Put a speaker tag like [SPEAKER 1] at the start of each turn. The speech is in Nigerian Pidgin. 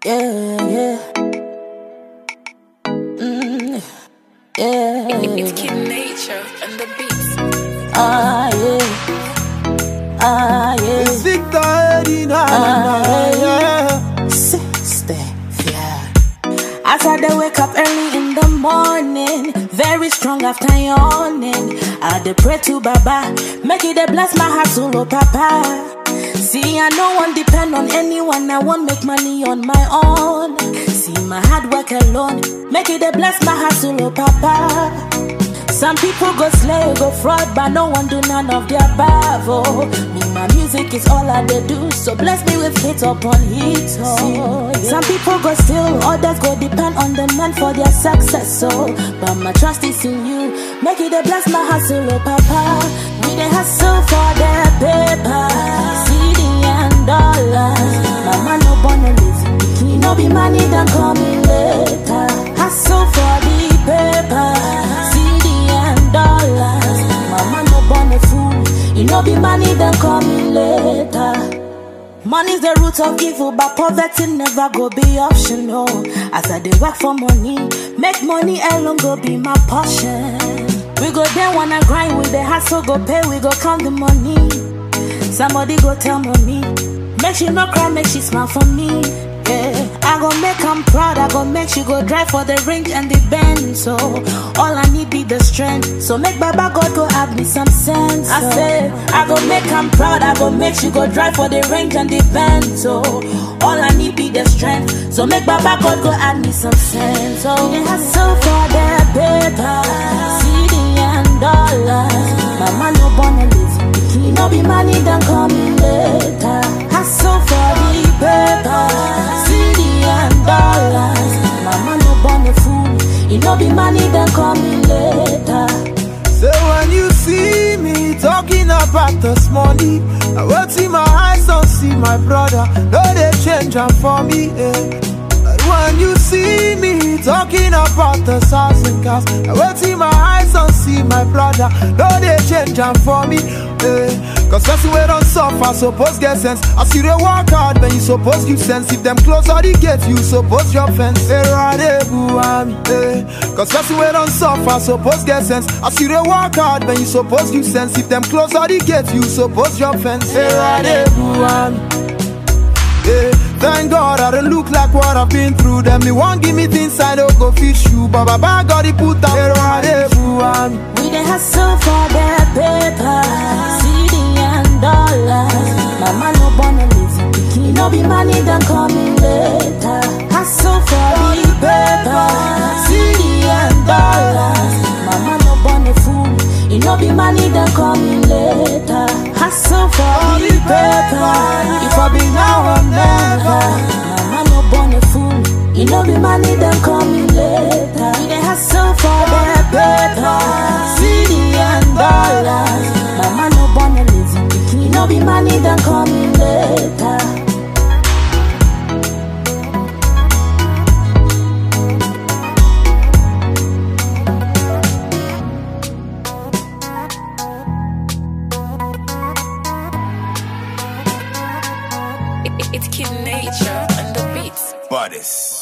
[SPEAKER 1] Yeah, yeah. Mm, yeah.
[SPEAKER 2] It's Kid Nature and the beats.
[SPEAKER 1] Ah, yeah. Ah, yeah.
[SPEAKER 3] It's Victor Eddie, na na na, yeah.
[SPEAKER 1] Sister, yeah. As I dey wake up early in the morning, very strong after yawning. I dey pray to Baba, make it dey bless my heart, solo Papa. See, I no one depend on anyone, I won't make money on my own. See, my hard work alone, make it dey bless my heart, solo Papa. Some people go slay, go fraud, but no one do none of the above. Oh, me, my music is all I dey do, so bless me with hit upon hit. Oh, yeah. Some people go steal, others go depend on the man for their success. Oh, but my trust is in you. Make it a bless my hustle, oh papa. We dey hustle for the paper, CD and dollars. Mama no born a lazy pikin, no be money that coming later. Hustle for the paper, CD and dollars. Mama no born a fool, it no be money that coming later. Money's the root of evil, but poverty never go be optional. As I dey work for money, make money alone go be my portion. We go there wanna grind with the hustle, go pay, we go count the money. Somebody go tell mommy, make she no cry, make she smile for me. Yeah, I go make am proud, I go make she go drive for the range and the bend. So all I need be the strength. So make Baba God go add me some sense. I say I go make am proud, I go make she go drive for the range and the bend. So all I need be the strength. So make Baba God go add me some sense. So we hustle for the paper, CD and dollars. Mama no born a lazy pikin, no be money that coming later. Hustle for the paper, CD and dollars. Mama no born a fool, it no be money that coming later.
[SPEAKER 3] So when you see me talking about this money, I will see my eyes don't see my brother. No, they change am for me. Eh. When you see me talking about the house and cars, I will see my eyes don't see my brother. No, they change am for me. Eh. Cause person we don't suffer, suppose get sense. I see they work hard, then you suppose give sense. If them close all the gate, you suppose drop fence. Eh, rade buami, eh. Cause person we don't suffer, suppose get sense. I see they work hard, then you suppose give sense. If them close all the gate, you suppose drop fence. Eh, rade buami. Yeah, thank God I don't look like what I've been through. Them they won't give me things I don't go fish you. But Baba God he put out here on everyone.
[SPEAKER 1] We dey hustle for the paper, CD and dollars. Mama no born a lazy pikin, no be money that coming later. Hustle for the paper, CD and dollars. Mama no born a fool, it no be money that coming later. Hustle for the paper, if I be now I'm never. Mama no born a fool, it no be money that coming later. We dey hustle for the paper, CD and dollars. Mama no born a lazy pikin, it no be money that coming later.
[SPEAKER 2] It's Kid Nature and the beats.
[SPEAKER 4] Bodies.